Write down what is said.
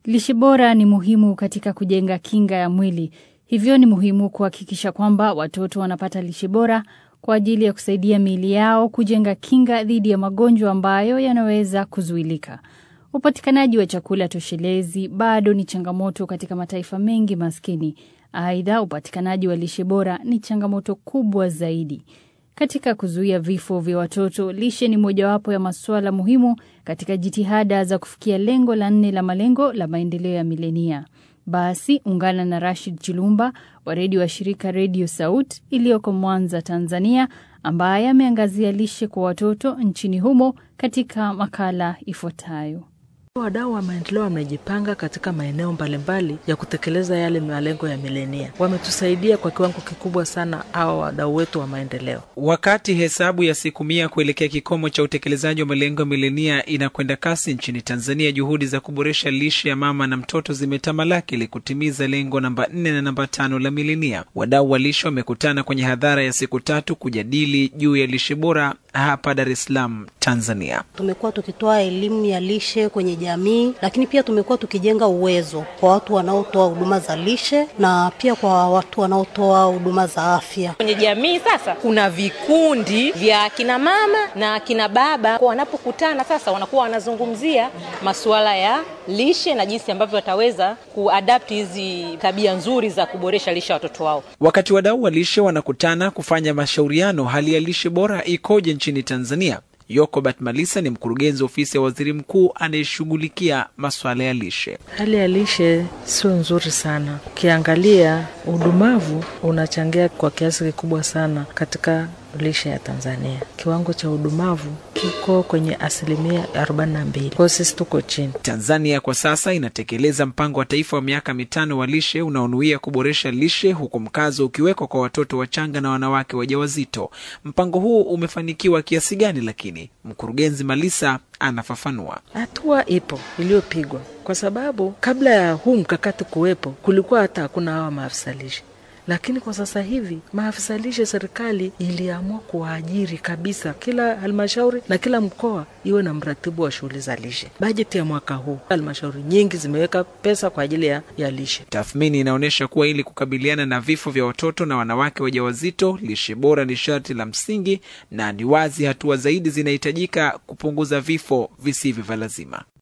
Lishe bora ni muhimu katika kujenga kinga ya mwili. Hivyo ni muhimu kuhakikisha kwamba watoto wanapata lishe bora kwa ajili ya kusaidia miili yao kujenga kinga dhidi ya magonjwa ambayo yanaweza kuzuilika. Upatikanaji wa chakula toshelezi bado ni changamoto katika mataifa mengi maskini. Aidha, upatikanaji wa lishe bora ni changamoto kubwa zaidi. Katika kuzuia vifo vya watoto, lishe ni mojawapo ya masuala muhimu katika jitihada za kufikia lengo la nne la malengo la maendeleo ya milenia. Basi ungana na Rashid Chilumba wa redio wa shirika Redio Saut iliyoko Mwanza, Tanzania, ambaye ameangazia lishe kwa watoto nchini humo katika makala ifuatayo. Wadau wa maendeleo wamejipanga katika maeneo mbalimbali ya kutekeleza yale malengo ya milenia. Wametusaidia kwa kiwango kikubwa sana hawa wadau wetu wa maendeleo. Wakati hesabu ya siku mia kuelekea kikomo cha utekelezaji wa malengo ya milenia inakwenda kasi nchini Tanzania, juhudi za kuboresha lishe ya mama na mtoto zimetamalaki ili kutimiza lengo namba nne na namba tano la milenia. Wadau wa lishe wamekutana kwenye hadhara ya siku tatu kujadili juu ya lishe bora hapa Dar es Salaam, Tanzania. Tumekuwa tukitoa elimu ya lishe kwenye jamii, lakini pia tumekuwa tukijenga uwezo kwa watu wanaotoa huduma za lishe na pia kwa watu wanaotoa huduma za afya kwenye jamii. Sasa kuna vikundi vya kina mama na kina baba, kwa wanapokutana sasa wanakuwa wanazungumzia masuala ya lishe na jinsi ambavyo wataweza kuadapti hizi tabia nzuri za kuboresha lishe ya watoto wao. Wakati wadau wa lishe wanakutana kufanya mashauriano, hali ya lishe bora ikoje nchini Tanzania? Yokobat Malisa ni mkurugenzi ofisi ya waziri mkuu anayeshughulikia masuala ya lishe. Hali ya lishe sio nzuri sana. Ukiangalia udumavu unachangia kwa kiasi kikubwa sana katika lishe ya Tanzania. Kiwango cha udumavu kiko kwenye asilimia 42. Kwa hiyo sisi tuko chini. Tanzania kwa sasa inatekeleza mpango wa taifa wa miaka mitano wa lishe unaonuia kuboresha lishe, huku mkazo ukiwekwa kwa watoto wachanga na wanawake wajawazito. Mpango huu umefanikiwa kiasi gani? Lakini mkurugenzi Malisa anafafanua. Hatua ipo iliyopigwa, kwa sababu kabla ya huu mkakati kuwepo kulikuwa hata hakuna hawa maafisa lishe lakini kwa sasa hivi maafisa lishe serikali iliamua kuwaajiri kabisa, kila halmashauri na kila mkoa iwe na mratibu wa shughuli za lishe. Bajeti ya mwaka huu halmashauri nyingi zimeweka pesa kwa ajili ya, ya lishe. Tathmini inaonyesha kuwa ili kukabiliana na vifo vya watoto na wanawake wajawazito, lishe bora ni sharti la msingi, na ni wazi hatua zaidi zinahitajika kupunguza vifo visivyo vya lazima.